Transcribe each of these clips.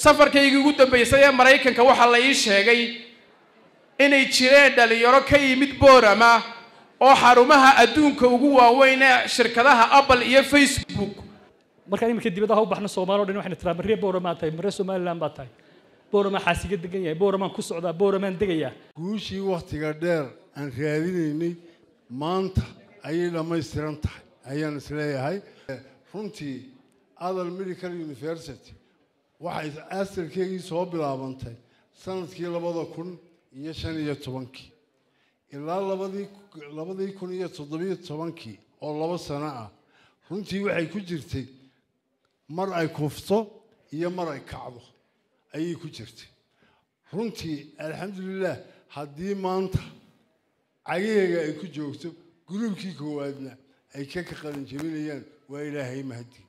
safarkaygii ugu dambaysay ee maraykanka waxaa la ii sheegay inay jireen dhalinyaro ka yimid boorama oo xarumaha adduunka ugu waaweyn ee shirkadaha apple iyo facebook markaan iminka dibadaha u baxno soomaali o dhan waxayna tiraa marree booramaa tahay marree somaliland baa tahay booramaa xaasiga degan yahay booramaan ku socdaa booramaan degayaa guushii wakhtiga dheer aan raadinaynay maanta ayay dhammaystiran tahay ayaan isleeyahay runtii adal medical university waxay astarkeygii soo bilaabantay sanadkii labada kun iyo shan iyo tobankii ilaa labadii labadii kun iyo toddobiyo tobankii oo labo sano ah runtii waxay ku jirtay mar ay kufto iyo mar ay kacdo ayay ku jirtay runtii alxamdulilah haddii maanta cagaheega ay ku joogto gruubkii koowaadna ay ka ka qalin jebinayaan waa ilaahay mahadi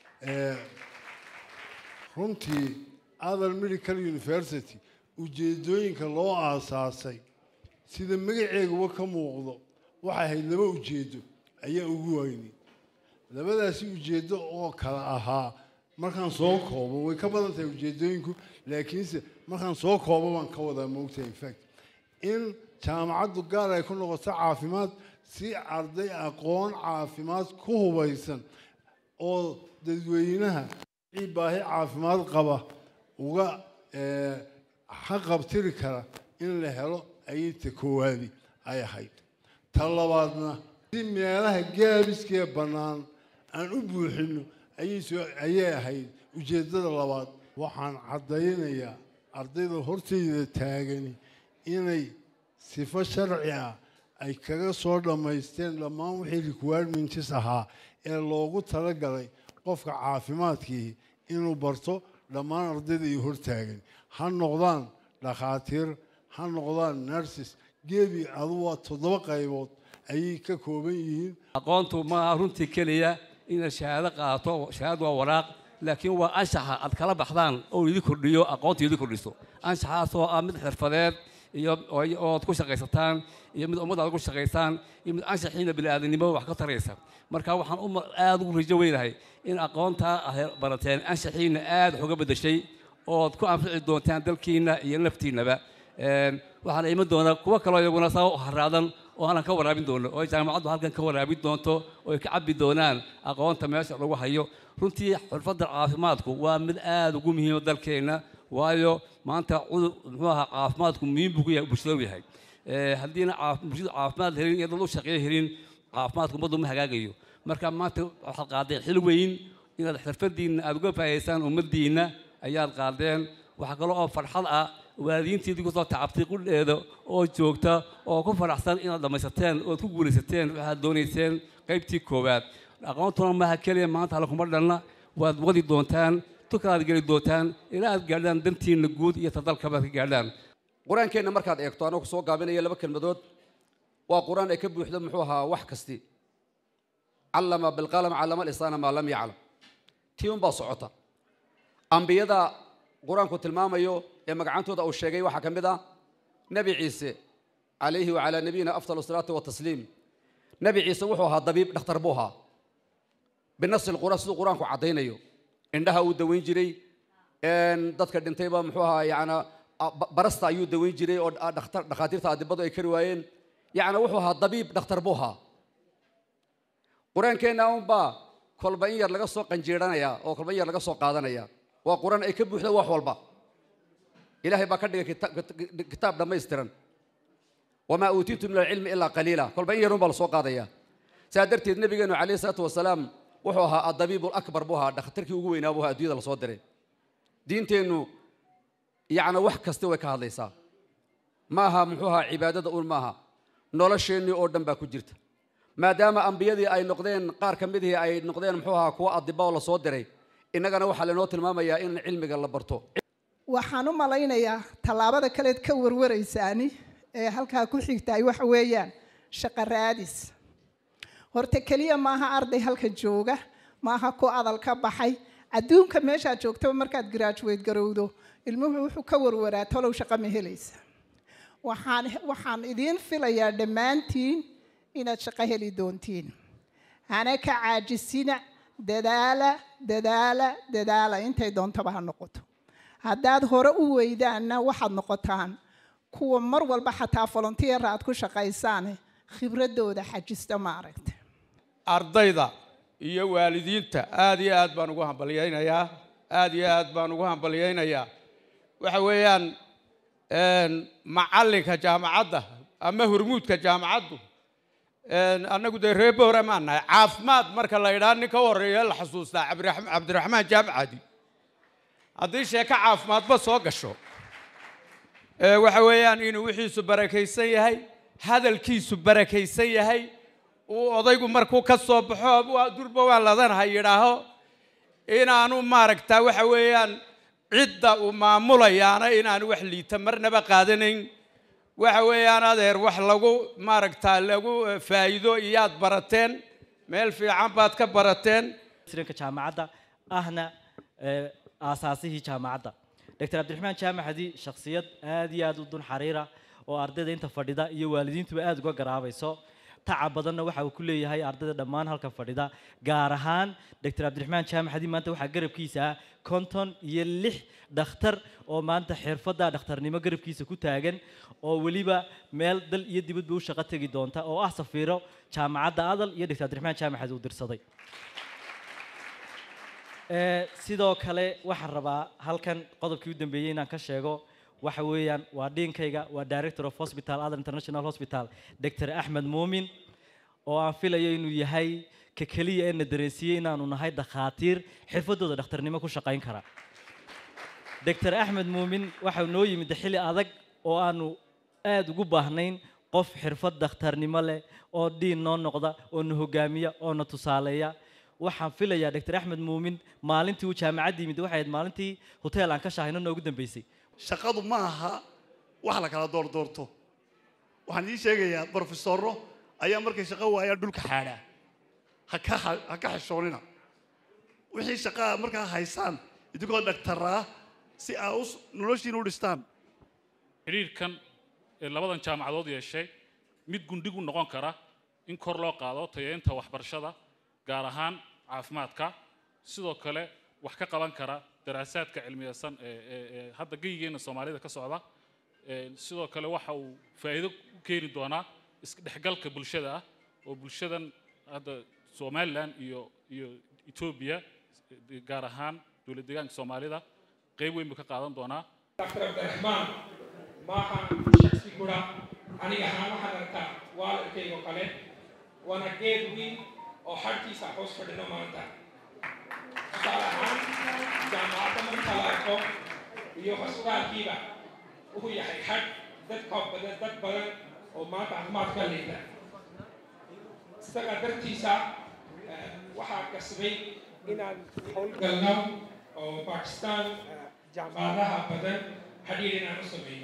runtii adal medical university ujeedooyinka loo aasaasay sida magaceeguba ka muuqdo waxay ahayd laba ujeedo ayaa ugu weynay labadaasi ujeedo oo kala ahaa markaan soo koobo way ka badan tahay ujeedooyinku laakiinse markaan soo koobo baan ka wadaa moogtahay infact in jaamacaddu gaar ay ku noqoto caafimaad si arday aqoon caafimaad ku hubaysan oo dadweynaha wixii baahi caafimaad qaba uga xaqabtiri kara in la helo ayay ta koowaadi ay ahayd ta labaadna si meelaha gaabiskee bannaan aan u buuxino ayay ahayd ujeeddada labaad waxaan caddaynayaa ardayda hortayda taagani inay sifo sharci ah ay kaga soo dhammaysteen dhammaan wixii requirements ahaa ee loogu talagalay qofka caafimaadkii inuu barto dhammaan ardayda iyo hortaagan ha noqdaan dhakhaatiir ha noqdaan nurses gebi adu waa toddoba qaybood ayay ka kooban yihiin aqoontu maaha runtii keliya inaad shahaado qaato shahaado waa waraaq laakiin waa anshaxa aad kala baxdaan oo idin kordhiyo aqoonta idin kordhiso anshaxaasoo ah mid xirfadeed iyo ood ku shaqaysataan iyo mid ummad aad ku shaqaysaan iyo mid anshaxiina bini'aadanimo wax ka taraysa marka waxaan u aad ugu rajo weynahay in aqoontaa aad barateen anshaxiina aad wax uga beddeshay ood ku anfici doontaan dalkiina iyo naftiinaba waxaana iman doonaa kuwo kaloo iyaguna saa u haraadan oo aanan ka waraabin doono oo jaamacaddu halkan ka waraabin doonto oo ay ka cabbi doonaan aqoonta meesha lagu hayo runtii xirfadda caafimaadku waa mid aad ugu muhiima dalkeenna waayo maanta cudur muxuu ahaa caafimaadku muhiim buu ku yahay bulshada u yahay haddiina bulshadu caafimaad helin iyo dad u shaqeeyo helin caafimaadku ummaddu ma hagaagayo marka maanta waxaad qaadeen xil weyn inaad xirfadiinna aad uga faa'idaysaan ummaddiinna ayaad qaadeen waxaa kaloo oo farxad ah waalidiintiidii kusoo tacabtay qudheeda oo joogta oo ku faraxsan inaad dhammaysateen ood ku guulaysateen waxaad doonayseen qaybtii koowaad aqoontuna maaha keliya maanta halkuma dhanna waad wadi doontaan tukalaad geli doontaan ilaa aad gaadhaan dantiinna guud iyo tadalkabaad ka gaadhaan qur-aankeenna markaad eegto anoo kusoo gaabinaya laba kelmadood waa qur-aan ay ka buuxdo muxuu ahaa wax kasti callama bilqalam callama lisaana maa lam yaclam tii unbaa socota ambiyada qur-aanku tilmaamayo ee magacantooda uu sheegay waxaa ka mid ah nebi ciise calayhi wacalaa nabiyina afdal salaatu watasliim nebi ciise wuxuu ahaa dabiib dhakhtar buu ahaa binasi lqur'aan siduu qur-aanku caddaynayo indhaha uu daweyn jiray dadka dhintayba muxuu ahaa yacna barasta ayuu daweyn jiray oo dhakhtar dhakhaatiirta adibadu ay kari waayeen yacna wuxuu ahaa dabiib dhakhtar buu ahaa qur-aankeenna unbaa kolba in yar laga soo qanjiiranayaa oo kolba in yar laga soo qaadanaya waa qur-aan ay ka buuxda wax walba ilaahay baa ka dhigay kitaab dhammaystiran wamaa uutiitu min alcilmi ilaa qaliila kolba in yarun baa lasoo qaadaya saa darteed nabigeenu calayhi salaatu wasalaam wuxuu ahaa adabiib lakbar buu ahaa dhakhtarkii ugu weynaa buu ahaa addunyada lasoo diray diinteennu yacna wax kasta way ka hadlaysaa ma aha muxuu ahaa cibaadada un maaha nolosheennii oo dhan baa ku jirta maadaama ambiyadii ay noqdeen qaar ka midihii ay noqdeen muxuu ahaa kuwo adiba oo lasoo diray innagana waxaa lainoo tilmaamayaa in cilmiga la barto waxaan u malaynayaa tallaabada kaleed ka warwaraysaani ee halkaa ku xigtaay waxa weeyaan shaqo raadis horta keliya maaha arday halka jooga maaha ku adal ka baxay adduunka meeshaad joogtaba markaad graduate garowdo ilmuhu wuxuu ka warwaraa talow shaqo ma helaysa waxaan waxaan idiin filayaa dhammaantiin inaad shaqo heli doontiin hana ka caajisina dadaala dadaala dadaala intay doontaba ha noqoto haddaad hore u weydaanna waxaad noqotaan kuwa mar walba xataa volunteer aad ku shaqaysaane khibradooda xajista maaragta ardayda iyo waalidiinta aad iyo aad baan ugu hambalyaynayaa aad iyo aad baan ugu hambalyaynayaa waxa weeyaan macallinka jaamacadda ama hurmuudka jaamacaddu annagu dee reer boora maan nahay caafimaad marka la idhaa nin ka horreeya la xasuustaa cabdiraxmaan jaamcadi haddii sheeko caafimaadba soo gasho waxa weeyaan inuu wixiisu barakaysan yahay hadalkiisu barakaysan yahay uu odaygu markuu ka soo baxo durba waan ladanahay yidhaaho inaanu maaragtaa waxa weeyaan cidda uu maamulayaana inaanu wax liita marnaba qaadanayn waxa weeyaan adeer wax lagu maaragtaa lagu faa'iido iyaad barateen meel fiican baad ka barateen ka jaamacadda ahna aasaasihii jaamacadda doctor cabdiraxmaan jaamaxadi shakhsiyad aad iyo aad u dun xariira oo ardayda inta fadhida iyo waalidiintuba aad uga garaabayso tacab badanna waxa uu ku leeyahay ardayda dhammaan halka fadhida gaar ahaan doctor cabdiraxmaan jaamaxadi maanta waxaa garabkiisa ah konton iyo lix dhakhtar oo maanta xirfadda dhakhtarnimo garabkiisa ku taagan oo weliba meel dal iyo dibadba u shaqo tegi doonta oo ah safiiro jaamacadda adal iyo doctor cabdiraxmaan jaamaxadi uu dirsaday sidoo kale waxaan rabaa halkan qodobkii u dambeeyey inaan ka sheego waxa weeyaan waa dhiinkayga waa director of hospital other international hospital dr axmed muumin oo aan filayo inuu yahay ka keliya ee na dareensiiyey inaanu nahay dakhaatiir xirfadooda dhakhtarnimo ku shaqayn kara dr axmed muumin waxau noo yimid xilli adag oo aanu aad ugu baahnayn qof xirfad dhakhtarnimo leh oo dhiin noo noqda oo na hogaamiya oo na tusaaleeya waxaan filayaa dr axmed muumin maalintii uu jaamacadda yimid waxay ahayd maalintii hotel aan ka shahayno noogu dambeysay shaqadu ma aha wax la kala doordoorto waxaan ii sheegayaa brofesorro ayaa markay shaqo waayaan dhulka xaadhaa ha ka ha ka xishoonina wixii shaqaa markaa haysaan idinkoo dhagtaraa si aa u noloshiina u dhistaan xidhiirkan ee labadan jaamacadood yeeshay mid gundhigu noqon kara in kor loo qaado tayeynta waxbarashada gaar ahaan caafimaadka sidoo kale wax ka qaban kara daraasaadka cilmiyeysan ee hadda geyigeena soomaalida ka socda sidoo kale waxa uu faa'iido u keeni doonaa isdhexgalka bulshada ah oo bulshadan hadda somalilan iyo iyo etoobiya gaar ahaan dowlad deegaanka soomaalida qayb weyn buu ka qaadan doonaa dr cabdiraxmaan maaha shaksi kura aniga ahaan waxaan arkaa waalidkaygo kale waana geed weyn oo xadhkiisa hoos fadhino maanta tusaale ahaan jaamacadda marka la arko iyo hosbitaalkiiba wuxuu yahay xadh dad koob badan dad badan oo maanta caafimaad ka liita isaga dartiisa waxaa kasbay inaan howlgalno oo bakistan jaamacadaha badan xadhiir inaan u samayno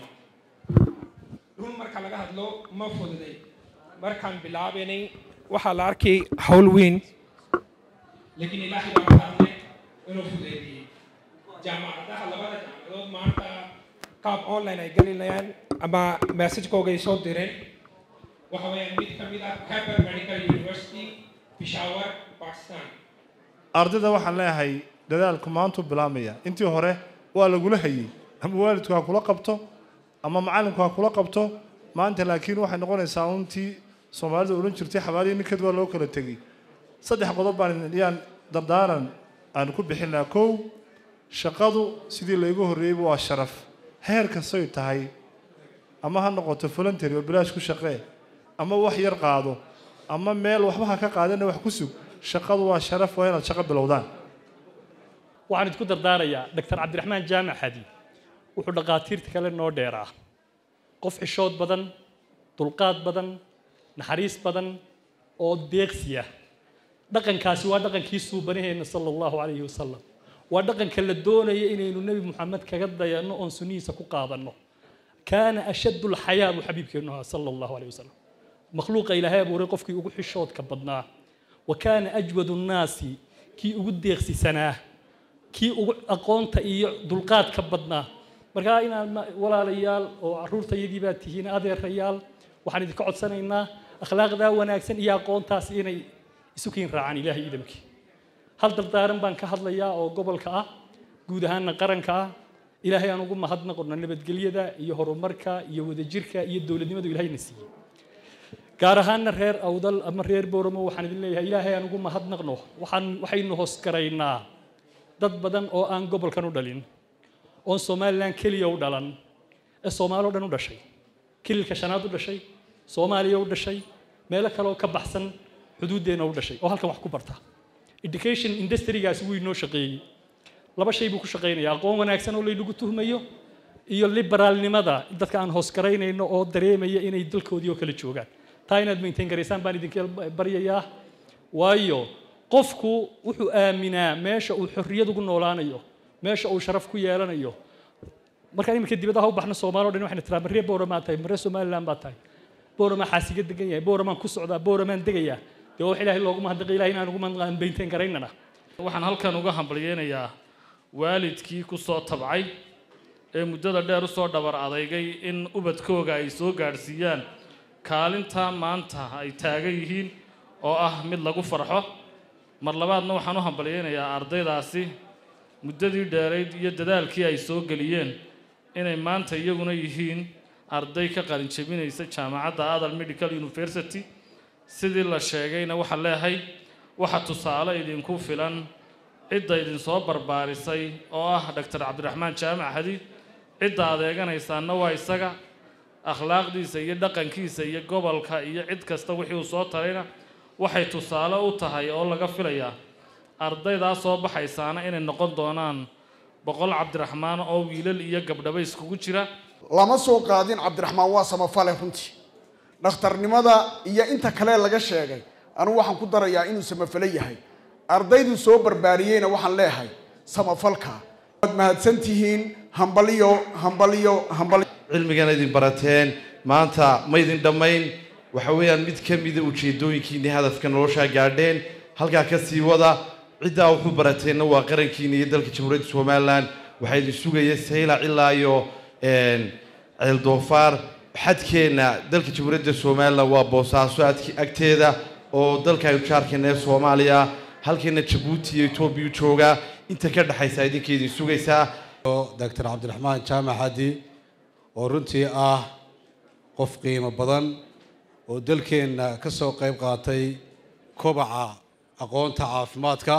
run marka laga hadlo ma fududay markaan bilaabanay waxaa la arkay hawl weyn laakiin ilaahay baa ka hadlay inuu fudeydiyey jaamacadaha labada jaamacadood maanta qaab online ay gelinayaan ama messagekooga ay soo direen waxa weeyaan mid ka mid ah Harvard Medical University Peshawar Pakistan ardayda waxaan leeyahay dadaalku maantuu bilaabmaya intii hore waa lagula hayey ama waalidku ha kula qabto ama macallinku ha kula qabto maanta laakiin waxay noqonaysaa untii soomaalida odhan jirtay xabaalihi ninkeed waa loo kala tegey saddex qodob baan yaan dardaaran aan ku bixin lahaa kow shaqadu sidii laygu horreeyeyba waa sharaf heer kastoy tahay ama ha noqoto voluntary oo bilaash ku shaqee ama wax yar qaado ama meel waxba ha ka qaadana wax ku sug shaqadu waa sharaf waa inaad shaqo bilowdaan waxaan idinku dardaarayaa doctor cabdiraxmaan jaamac xadi wuxuu dhaqaatiirta kale noo dheeraa qof xishood badan dulqaad badan naxariis badan oo deeqsiya dhaqankaasi waa dhaqankii suubanaheena sala allahu calayhi wasalam waa dhaqanka la doonaya inaynu nebi moxamed kaga dayanno oon sunnihiisa ku qaadanno kaana ashaddu lxayaa buu xabiibkeennu ahaa sala allahu calayhi wasalam makhluuqa ilaahay abuuray qofkii ugu xishoodka badnaa wa kaana ajwadu nnaasi kii ugu deeqsisanaa kii ugu aqoonta iyo dulqaadka badnaa markaa inaad walaalayaal oo carruurtayadii baad tihiin adeerayaal waxaan idinka codsanaynaa akhlaaqdaa wanaagsan iyo aqoontaas inay isu kiin raacaan ilaahay idamkii hal dardaaran baan ka hadlayaa oo gobolka ah guud ahaanna qaranka ah ilaahay aan ugu mahadnaqno nabadgelyada iyo horumarka iyo wadajirka iyo dowladnimadu ilaahayna siiyey gaar ahaanna reer awdal ama reer booramo waxaan idin leeyahay ilaahay aan ugu mahadnaqno waxaan waxaynu hoos garaynaa dad badan oo aan gobolkan u dhalin oon somalilan keliya u dhalan ee soomaali o dhan u dhashay kililka shanaad u dhashay soomaaliya u dhashay meelo kale oo ka baxsan xuduuddeenna u dhashay oo halkan wax ku barta education industrigaasi wuu inoo shaqeeyey laba shay buu ku shaqaynaya aqoon wanaagsan oo laynagu tuhmayo iyo liberaalnimada dadka aan hoos garaynayno oo dareemaya inay dalkoodii oo kale joogaan taa inaad maintain garaysaan baan idinka baryayaa waayo qofku wuxuu aaminaa meesha uu xorriyad ugu noolaanayo meesha uu sharaf ku yeelanayo markaan iminka dibadaha u baxno soomaali o dhan waxayna tiraa maree booramaa tahay maree somaliland baa tahay booramaa xaasiga degan yahay booramaan ku socdaa booramaan degayaa dee wax ilaahay loogu mahadnaqay ilahay inaan ugu mahadnaqaan maintain garaynana waxaan halkan uga hambalyeynayaa waalidkii ku soo tabcay ee muddada dheer u soo dhabar adeygay in ubadkooga ay soo gaadhsiiyaan kaalinta maanta ay taagan yihiin oo ah mid lagu farxo mar labaadna waxaan u hambalyeynayaa ardaydaasi muddadii dheerayd iyo dadaalkii ay soo geliyeen inay maanta iyaguna yihiin arday ka qalin jebinaysa jaamacadda adal medical university sidii la sheegayna waxaa leehay waxa tusaale idinku filan cidda idinsoo barbaarisay oo ah doctor cabdiraxmaan jaamac hadi cidda adeeganaysaanna waa isaga akhlaaqdiisa iyo dhaqankiisa iyo gobolka iyo cid kasta wixii uu soo tarayna waxay tusaale u tahay oo laga filayaa ardaydaa soo baxaysaana inay noqon doonaan boqol cabdiraxmaan oo wiilal iyo gabdhaba iskugu jira lama soo qaadin cabdiraxmaan waa samafale runtii dhakhtarnimada iyo inta kale laga sheegay anugu waxaan ku darayaa inuu samafale yahay ardayduu soo barbaariyeyna waxaan leeyahay samafalka waad mahadsan tihiin hambaliyo hambaliyo hambaliyo cilmigana idin barateen maanta ma idin dhammayn waxa weeyaan mid ka mida ujeedooyinkiinii hadafka noloshaa gaadheen halkaa ka sii wada ciddaa wuxuu barateenna waa qarankiina iyo dalka jamhuuriyadda somalilan waxaa idin sugaya saylac ilaa iyo ceeldoofaar xadkeenna dalka jamhuuriyadda somalilan waa boosaaso agteeda oo dalka aynu jaarkeena ee soomaaliya halkeena jabuuti iyo etoobiya joogaa inta ka dhexaysa idinka idin sugaysaa doctor cabdiraxmaan jaamac hadi oo runtii ah qof qiimo badan oo dalkeenna ka soo qayb qaatay kobaca aqoonta caafimaadka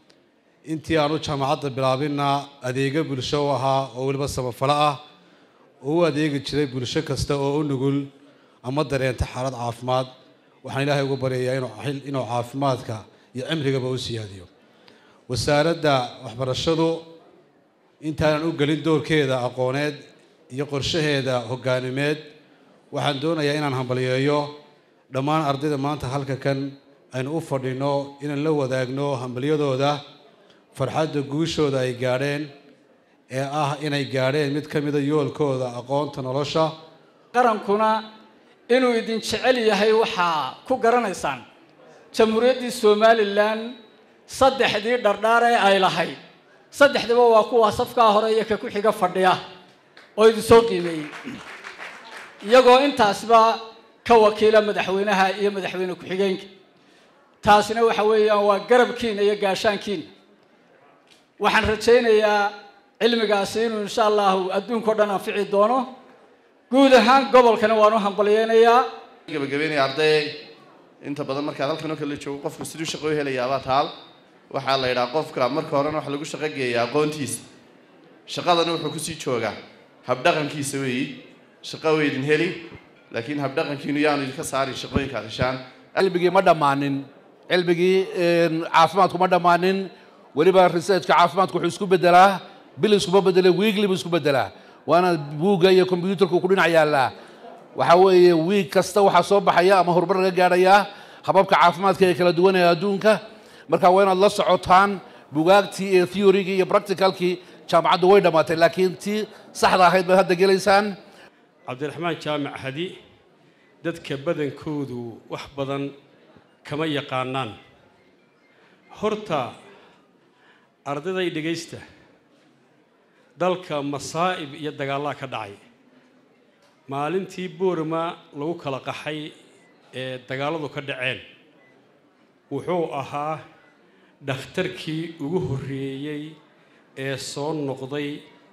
intii aanu jaamacadda bilaabinna adeego bulsho u ahaa oo weliba samafalo ah oo u adeegi jiray bulsho kasta oo u nugul ama dareenta xaalad caafimaad waxaan ilaahay ugu baryayaa inuu inuu caafimaadka iyo cimrigaba u siyaadiyo wasaaradda waxbarashadu intaanan u gelin doorkeeda aqooneed iyo qorshaheeda hoggaanimeed waxaan doonayaa inaan hambalyeeyo dhammaan ardayda maanta halka kan aynu u fadhino inaan la wadaagno hambalyadooda farxadda guushooda ay gaadheen ee ah inay gaadheen mid ka mida yoolkooda aqoonta nolosha qarankuna inuu idin jecel yahay waxaa ku garanaysaan jamhuuriyaddii somalilan saddexdii dhardhaar ee ay lahayd saddexdiba waa kuwa safkaa hore iyo ka ku xiga fadhiya oo idin soo qiimeeyey iyagoo intaasba ka wakiila madaxweynaha iyo madaxweyne ku-xigeenka taasina waxa weeyaan waa garabkiina iyo gaashaankiina waxaan rajaynayaa cilmigaasi inuu insha allahu adduunka o dhan anfici doono guud ahaan gobolkana waan u hambalyeynayaa gabagabeynaya arday inta badan markaad halkan oo kale joogo qofku siduu shaqo u helayaabaa taal waxaa la yidhaha qofka marka horena waxa lagu shaqo geeyaa aqoontiisa shaqadana wuxuu kusii joogaa habdhaqankiisa weeyi shaqo weydin heli laakiin habdhaqankiinu yaanu idinka saarin shaqooyinka aad heshaan cilmigii ma dhammaanin cilmigii caafimaadku ma dhammaanin weliba researchka caafimaadku wuxuu isku bedelaa bil iskuma bedele wiigli buu isku bedelaa waana buugga iyo combyuutarku ku dhinac yaallaa waxa weeye wiig kasta waxaa soo baxaya ama horumar laga gaadhayaa hababka caafimaadka ee kala duwan ee adduunka marka waa inaad la socotaan bugaagtii iyo theorygii iyo practicalkii jaamacaddu way dhammaatay laakiin tii saxda ahayd baad hadda gelaysaan cabdiraxmaan jaamac hadi dadka badankoodu wax badan kama yaqaanaan horta ardayday dhegaysta dalka masaa'ib iyo dagaallaa ka dhacay maalintii boorama lagu kala qaxay ee dagaalladu ka dhaceen wuxuu ahaa dhakhtarkii ugu horreeyey ee soo noqday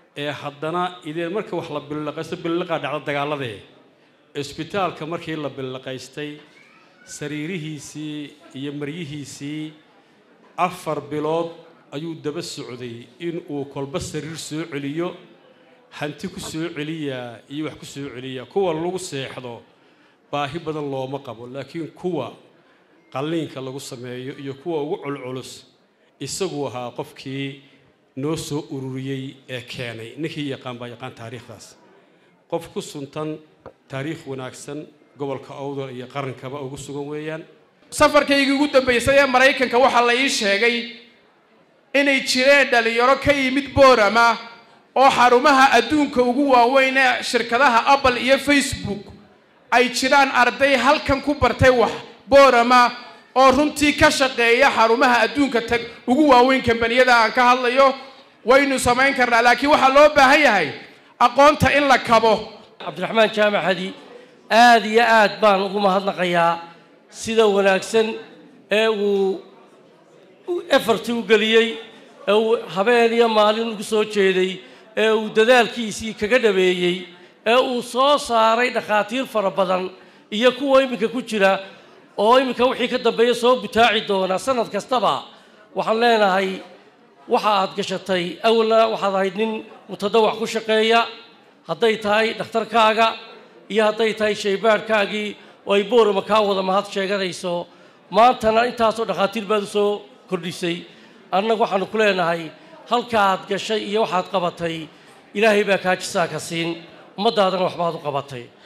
ee haddana ideen marka wax la billaqaysto billaqaa dhacda dagaaladee isbitaalka markii la billaqaystay sariirihiisii iyo maryihiisii afar bilood ayuu daba socday in uu kolba sariir soo celiyo hanti ku soo celiyaa iyo wax ku soo celiyaa kuwa lagu seexdo baahi badan looma qabo laakiin kuwa qalliinka lagu sameeyo iyo kuwa ugu culculus isaguu ahaa qofkii noo soo ururiyey ee keenay ninkii yaqaan baa yaqaan taariikhdaas qof ku suntan taariikh wanaagsan gobolka awdal iyo qarankaba ugu sugan weeyaan safarkaygii ugu dambaysay ee maraykanka waxaa la ii sheegay inay jireen dhalinyaro ka yimid boorama oo xarumaha adduunka ugu waaweyn ee shirkadaha apple iyo facebook ay jiraan arday halkan ku bartay wax boorama oo runtii ka shaqeeya xarumaha adduunka tag ugu waaweyn kambaniyada aan ka hadlayo waynu samayn karnaa laakiin waxaa loo baahan yahay aqoonta in la kabo cabdiraxmaan jaamac hadi aad iyo aad baan ugu mahadnaqayaa sida wanaagsan ee uu efarti u geliyey ee uu habeen iyo maalin ugu soo jeeday ee uu dadaalkiisii kaga dhabeeyey ee uu soo saaray dhakhaatiir fara badan iyo kuwa iminka ku jira oo iminka wixii ka dambeeya soo butaaci doona sanad kastaba waxaan leenahay waxa aad gashatay awalna waxaad ahayd nin mutadawac ku shaqeeya hadday tahay dhakhtarkaaga iyo hadday tahay shaybaadhkaagii oo ay boorama kaa wada mahad sheeganayso maantana intaasoo dhakhaatiir baad u soo kordhisay annagu waxaanu ku leenahay halkaaad gashay iyo waxaad qabatay ilaahay baa kaa jisaa ka siin ummaddaadana waxbaad u qabatay